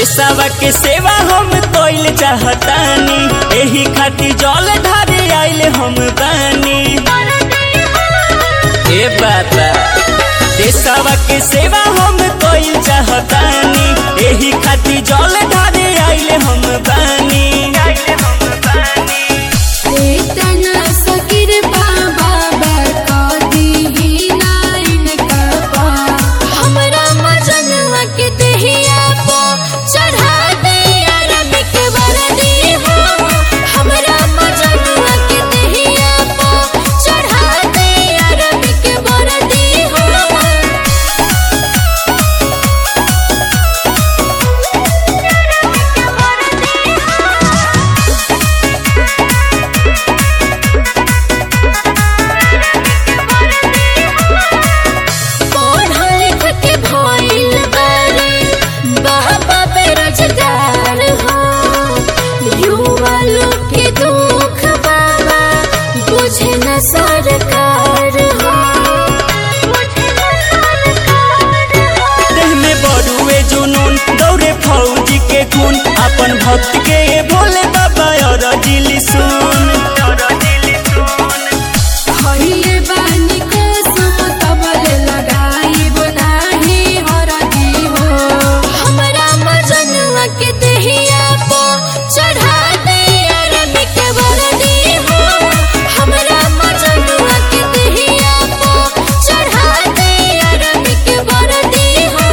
देशवा के सेवा हम कइल चाहतानी एही खातिर जल ढारे आइल हम बानी ए बाबा देशवा के सेवा हम कइल चाहतानी एही खातिर जल ढारे आइल हम बानी इतना सकिर बाबा बता दी नाइन कपा हमरा मजनवा के दहिया पो चढ़ा दे अरबी के वरदी हो हमरा मजनवा के दहिया पो चढ़ा दे अरबी के वरदी हो पढ़ा लिख के भइल बारे बाबा बेरोजगार हो युवा लोग के दुख बाबा बुझे न सरकार हो देह में बड़ुए जुनून दौड़े फौजी के खून अपन भक्त के भोले बाबा और दिल सुन खइले बानी कसम तबल लगाइब नाही हरदी हो हमरा मजनुआ के दहिया पो चढ़ा दे अरबी के वरदी हो हमरा मजनुआ के दहिया पो चढ़ा दे अरबी के वरदी हो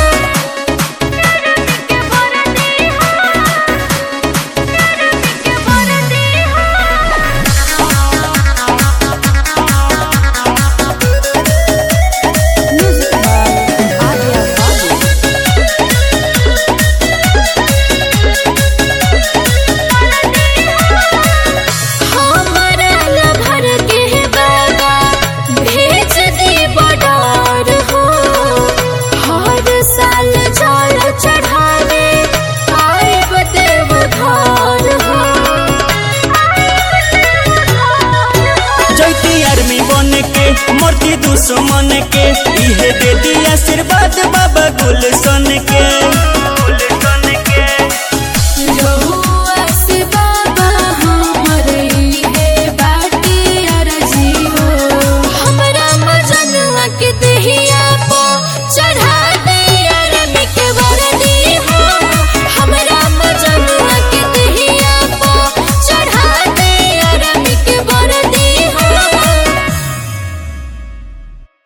हमरा लभर के बाबा भेज दे बडार हो हर साल जल चढ़ावे आइब देव घर हो जैती आर्मी बन के मरती दुश्मन के इहे दे दी आशीर्वाद बाबा गुलशन के